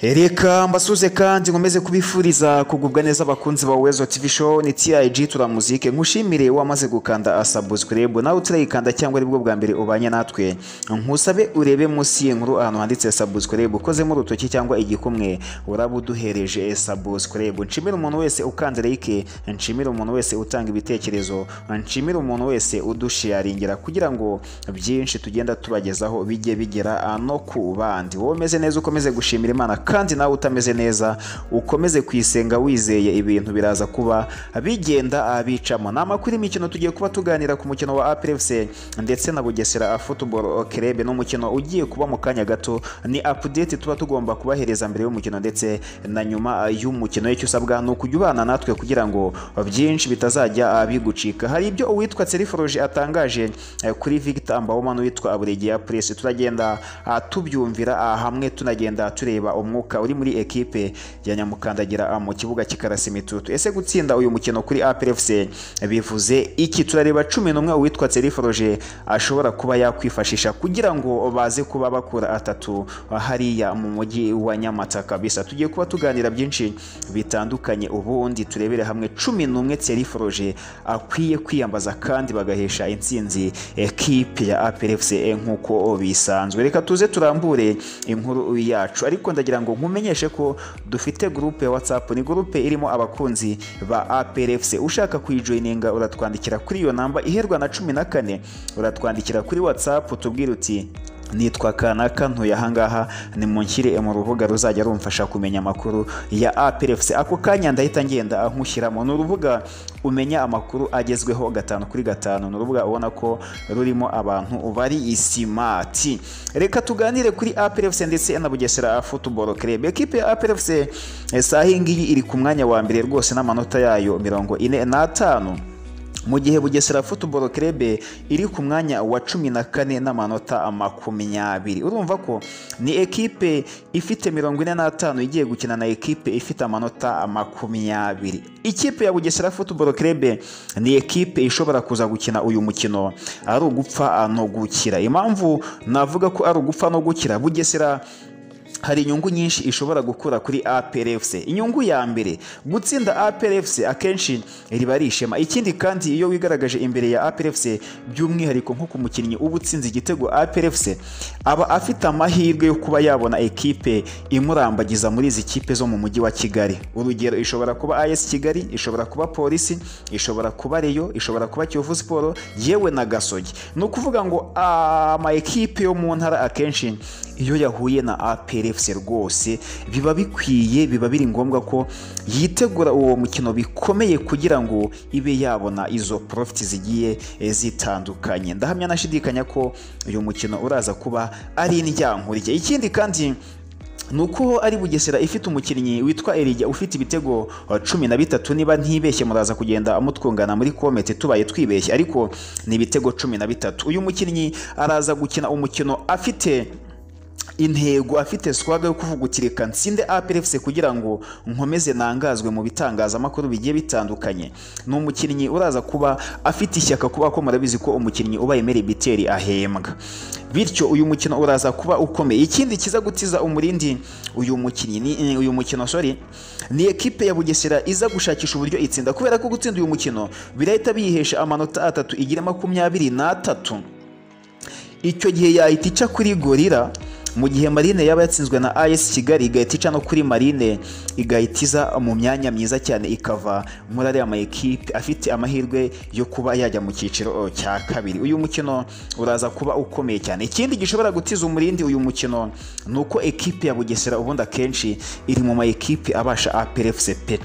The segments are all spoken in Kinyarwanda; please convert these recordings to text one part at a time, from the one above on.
reka mbasuze kandi nkomeze kubifuriza kugubwa neza abakunzi ba wezo tv show ni TIG turamuzike nkushimire wamaze gukanda asabuscribe nawe utarayikanda cyangwa aribwo bwa mbere ubanye natwe nkusabe urebe munsi y'inkuru ahantu handitse subscribe ukozemo urutoki cyangwa igikumwe uraba uduhereje subscribe nshimire umuntu wese ukanda like nshimire umuntu wese utanga ibitekerezo nshimire umuntu wese udusharingira kugira ngo byinshi tugenda tubagezaho bijye bigera no ku bandi wowe umeze neza ukomeze gushimira imana kandi nawe utameze neza ukomeze kuyisenga wizeye ibintu biraza kuba bigenda abicamo ni amakuru y'imikino tugiye kuba tuganira ku mukino wa APRFC ndetse na Bugesera Football Club n'umukino ugiye kuba mu kanya gato ni update tuba tugomba kubahereza mbere y'umukino ndetse na nyuma y'umukino icyo usabwa ni ukujya ubana natwe kugira ngo byinshi bitazajya bigucika hari ibyo uwitwa Seriforoje atangaje eh, kuri Victor Ambawoma n'uwitwa Aburegeya Press turagenda ah, tubyumvira ah, hamwe tunagenda tureba umwuka uri muri ekipe ya Nyamukandagira ah, mu kibuga cy'ikarasi imitutu ese gutsinda uyu mukino kuri APRFC bivuze iki turareba cumi n'umwe uwitwa Seriforoje ashobora kuba yakwifashisha kugira ngo baze kuba bakura atatu hariya mu mujyi wa Nyamata kabisa tugiye kuba tuganira byinshi bitandukanye ubundi turebere hamwe cumi n'umwe Seriforoje akwiye kwiyambaza kandi bagahesha intsinzi ekipe ya APRFC nk'uko bisanzwe reka tuze turambure inkuru yacu ariko ndagira ngo nkumenyeshe ko dufite groupe ya WhatsApp ni groupe irimo abakunzi ba APRFC ushaka kuyijoyininga uratwandikira kuri iyo namba iherwa na cumi na kane uratwandikira kuri WhatsApp utubwire uti nitwa kanaka ntuye ahangaha nimunshyire mu rubuga ruzajya rumfasha kumenya amakuru ya APRFC ako kanya ndahita ngenda nkushyiramo ni urubuga umenya amakuru agezweho gatanu kuri gatanu ni urubuga ubona ko rurimo abantu bari isimati reka tuganire kuri APRFC ndetse na Bugesera Football Club ekipe ya APRFC eh, saha iyi ngiyi iri ku mwanya wa mbere rwose n'amanota yayo mirongo ine n'atanu mu gihe bugesera football club iri ku mwanya wa cumi na kane n'amanota makumyabiri urumva ko ni ekipe ifite mirongo ine n'atanu igiye gukina na ekipe ifite amanota makumyabiri ikipe ya bugesera football club ni ekipe ishobora kuza gukina uyu mukino ari ugupfa no gukira impamvu navuga ko ari ugupfa no gukira bugesera hari inyungu nyinshi ishobora gukura kuri APRFC inyungu ya mbere gutsinda APRFC akenshi riba ari ishema ikindi kandi iyo wigaragaje imbere ya APRFC by'umwihariko nko ku mukinnyi uba utsinze igitego APRFC aba afite amahirwe yo kuba yabona ekipe imurambagiza muri izi kipe zo mu mujyi wa Kigali urugero ishobora kuba AS Kigali ishobora kuba Polisi ishobora kuba Rayon ishobora kuba Kiyovu Sport yewe na Gasogi ni ukuvuga ngo ama ekipe yo mu ntara akenshi iyo yahuye na APRFC rwose biba bikwiye biba biri ngombwa ko yitegura uwo mukino bikomeye kugira ngo ibe yabona izo profit zigiye eh, zitandukanye ndahamya nashidikanya ko uyu mukino uraza kuba ari indyankurye ikindi kandi nuko ari bugesera ifite umukinnyi witwa Erija ufite ibitego uh, cumi na bitatu niba ntibeshye muraza kugenda mutwungana muri komete tubaye twibeshye ariko ni ibitego cumi na bitatu uyu mukinnyi araza gukina umukino afite intego afite swaga yo kuvuga uti reka nsinde APRFC kugira ngo nkomeze nangazwe mu bitangazamakuru bigiye bitandukanye ni umukinnyi uraza kuba afite ishyaka kuba ko murabizi ko umukinnyi ubaye Mary Biteri ahembwa bityo uyu mukino uraza kuba ukomeye ikindi kiza gutiza umurindi uyu mukinnyi ni uyu mukino sorry ni ekipe ya Bugesera iza gushakisha uburyo itsinda kubera ko gutsinda uyu mukino birahita biyihesha amanota atatu igira makumyabiri n'atatu icyo gihe yahita ica kuri gorira mu gihe marine yaba yatsinzwe na AS Kigali igahita ica no kuri marine igahita iza mu myanya myiza cyane ikava muri ariya mayikipe afite amahirwe yo kuba yajya mu cyiciro cya kabiri uyu mukino uraza kuba ukomeye cyane ikindi gishobora gutiza umurindi uyu mukino ni uko ekipe ya bugesera ubundi akenshi iri mu mayikipe abasha APRFC pe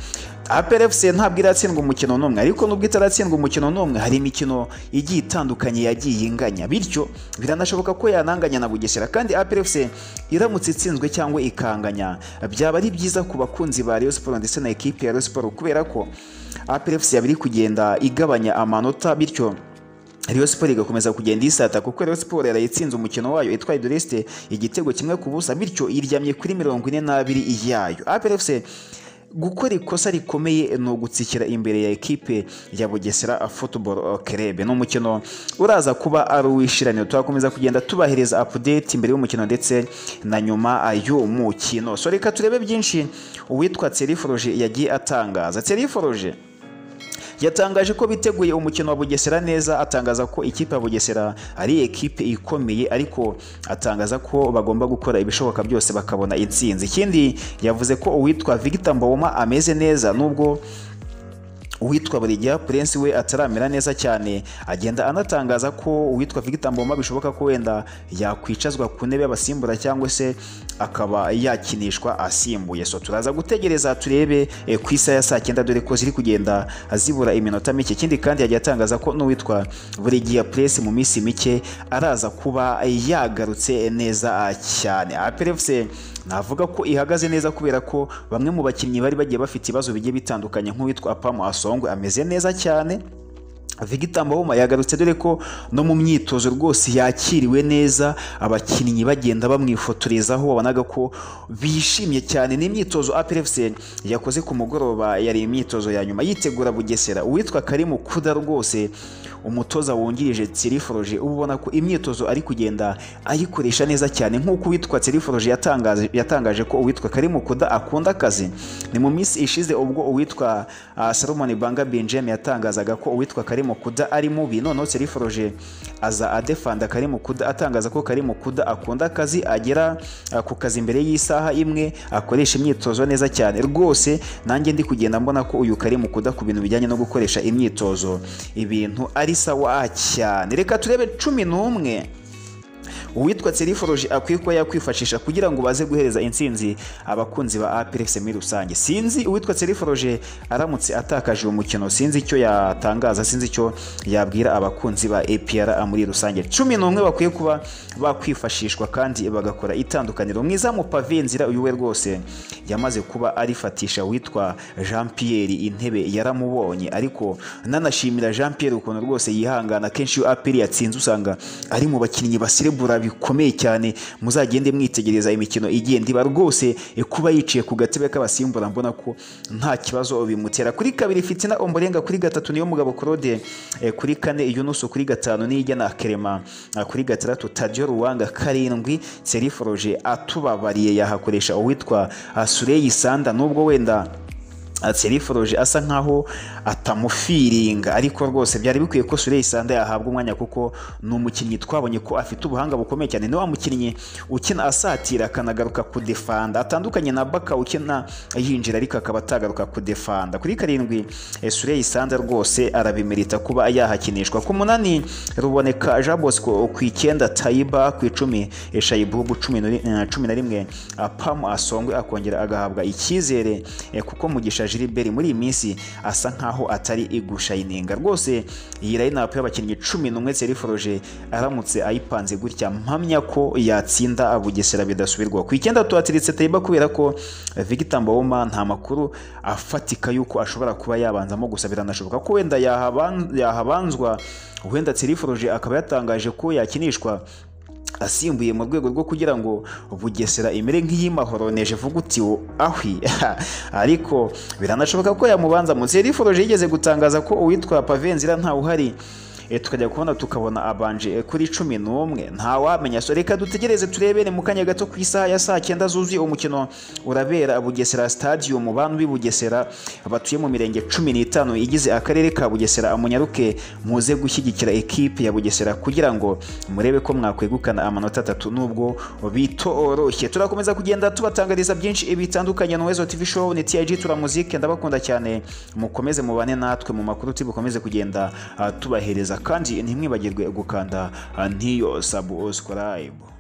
APRFC ntabwo iratsindwa umukino n'umwe ariko nubwo itaratsindwa umukino n'umwe hari imikino igiye itandukanye yagiye inganya bityo biranashoboka ko yananganya na Bugesera kandi APRFC iramutse itsinzwe cyangwa ikanganya byaba ari byiza ku bakunzi ba Rayon Sport ndetse na ekipe ya Rayon Sport kubera ko APRFC yabiri kugenda igabanya amanota bityo Rayon Sport igakomeza kugenda isata kuko Rayon Sport yarayitsinze umukino wayo itwaye Dureste igitego kimwe ku busa bityo iryamye kuri mirongo ine n'abiri iyayo APRFC gukora ikosa rikomeye ni ugutsikira imbere ya ekipe ya bugesera football club ni umukino uraza kuba ari uwishiraniro turakomeza kugenda tubahereza update imbere y'umukino ndetse na nyuma y'umukino so reka turebe byinshi uwitwa teriforoje yagiye atangaza teriforoje yatangaje ko biteguye umukino wa bugesera neza atangaza ko ikipe ya bugesera ari ekipe ikomeye ariko atangaza ko bagomba gukora ibishoboka byose bakabona intsinzi ikindi yavuze ko uwitwa Victor Mboma ameze neza nubwo uwitwa burigiya purensi we ataramera neza cyane agenda anatangaza ko uwitwa Victor Mboma bishoboka ko wenda yakwicazwa ku ntebe y'abasimbura cyangwa se akaba yakinishwa asimbuye so turaza gutegereza turebe eh, ku isaha ya saa cyenda dore ko ziri kugenda zibura iminota mike ikindi kandi yagiye atangaza ko n'uwitwa burigiya purensi mu minsi mike araza kuba yagarutse neza cyane aperefuse navuga ko ihagaze neza kubera ko bamwe mu bakinnyi bari bagiye bafite ibibazo bigiye bitandukanye nk'uwitwa apamu asongwe ameze neza cyane Victor Mboma yagarutse dore ko no mu myitozo rwose yakiriwe neza abakinnyi bagenda bamwifotorezaho wabonaga ko bishimye cyane ni imyitozo APRFC yakoze ku mugoroba yari imyitozo ya nyuma yitegura Bugesera uwitwa Karimu Kuda rwose umutoza wungirije Tsiriforoje uba ubona ko imyitozo ari kugenda ayikoresha neza cyane nk'uko uwitwa Tsiriforoje yatangaje yatangaje ko uwitwa Karimu Kuda akunda akazi ni mu minsi ishize ubwo uwitwa uh, Salomon Banga Benjamin yatangazaga ko uwitwa Karimu Kuda ari mubi noneho Tsiriforoje aza adefanda Karimu Kuda atangaza ko Karimu Kuda akunda akazi agera uh, ku kazi mbere y'isaha imwe akoresha imyitozo neza cyane rwose nanjye ndi kugenda mbona ko uyu Karimu Kuda ku bintu bijyanye no gukoresha imyitozo ibintu ari sawa cyane reka turebe cumi n'umwe uwitwa Tsiriforoje akwiye kuba yakwifashisha kugira ngo baze guhereza intsinzi abakunzi ba APRFC muri rusange sinzi uwitwa Tsiriforoje aramutse atakaje uwo mukino sinzi icyo yatangaza sinzi icyo yabwira abakunzi ba APR muri rusange cumi n'umwe bakwiye kuba bakwifashishwa kandi bagakora itandukaniro mwiza mu pave nzira uyu we rwose yamaze kuba arifatisha uwitwa Jean Pierre intebe yaramubonye ariko nanashimira Jean Pierre ukuntu rwose yihangana kenshi iyo APR yatsinze usanga ari mu bakinnyi basirebura bikomeye cyane muzagende mwitegereza imikino igenda iba rwose eh, kuba yicaye ku gatebe k'abasimbura mbona ko nta kibazo bimutera kuri kabiri fitina omborenga kuri gatatu niyo mugabo korode eh, kuri kane yunusu kuri gatanu nijya na kerema ah, kuri gatandatu tadiyo ruwanga karindwi seriforoje atubabariye yahakoresha uwitwa ah, sureyi sanda nubwo wenda Seriforoje asa nkaho atamufiringa ariko rwose byari bikwiye ko Sureyi Sanda yahabwa umwanya kuko ni umukinnyi twabonye ko afite ubuhanga bukomeye cyane ni wa mukinnyi ukina asatira akanagaruka kudefanda atandukanye na Baka ukina yinjira ariko akaba atagaruka kudefanda kuri karindwi eh, Sureyi Sanda rwose arabimerita kuba yahakinishwa ku munani ruboneka Jean Bosco ku icyenda Taiba ku icumi eh, Shaibubu cumi na ri- eh, cumi na rimwe ah, Pam Asongwe akongera agahabwa icyizere eh, kuko mugisha Gilbert muri iyi minsi asa nkaho atari igushayininga rwose iyi line-up y'abakinnyi cumi n'umwe Seriforoje aramutse ayipanze gutya mpamya ko yatsinda Bugesera bidasubirwaho ku icyenda tuhatiritse Taiba kubera ko Victor Mbawoma nta makuru afatika y'uko ashobora kuba yabanzamo gusa biranashoboka ko wenda yahaban- yahabanzwa wenda Seriforoje akaba yatangaje ko yakinishwa asimbuye mu rwego rwo kugira ngo bugesera imere nk'iy'imahoroneje vuga uti wo ahwi ariko biranashoboka ko yamubanza munsi yariforoje yigeze gutangaza ko uwitwa pavenzira ntawuhari e, tukajya kubona tukabona abanje e, kuri cumi n'umwe ntawamenya so reka dutegereze turebe ni mu kanya gato ku isaha ya saa cyenda zuzuye umukino urabera bugesera stadium mu bantu b'i bugesera batuye mu mirenge cumi n'itanu igize akarere ka bugesera munyaruke muze gushyigikira ekipe ya bugesera kugira ngo murebe ko mwakwegukana amanota atatu nubwo bitoroshye turakomeza kugenda tubatangariza byinshi bitandukanye na wezo tv show ni tig turamuzike ndabakunda cyane mukomeze mubane natwe mu makuru tubukomeze kugenda ah, tubahereza kandi ntimwibagirwe gukanda ah, n'iyo subscribe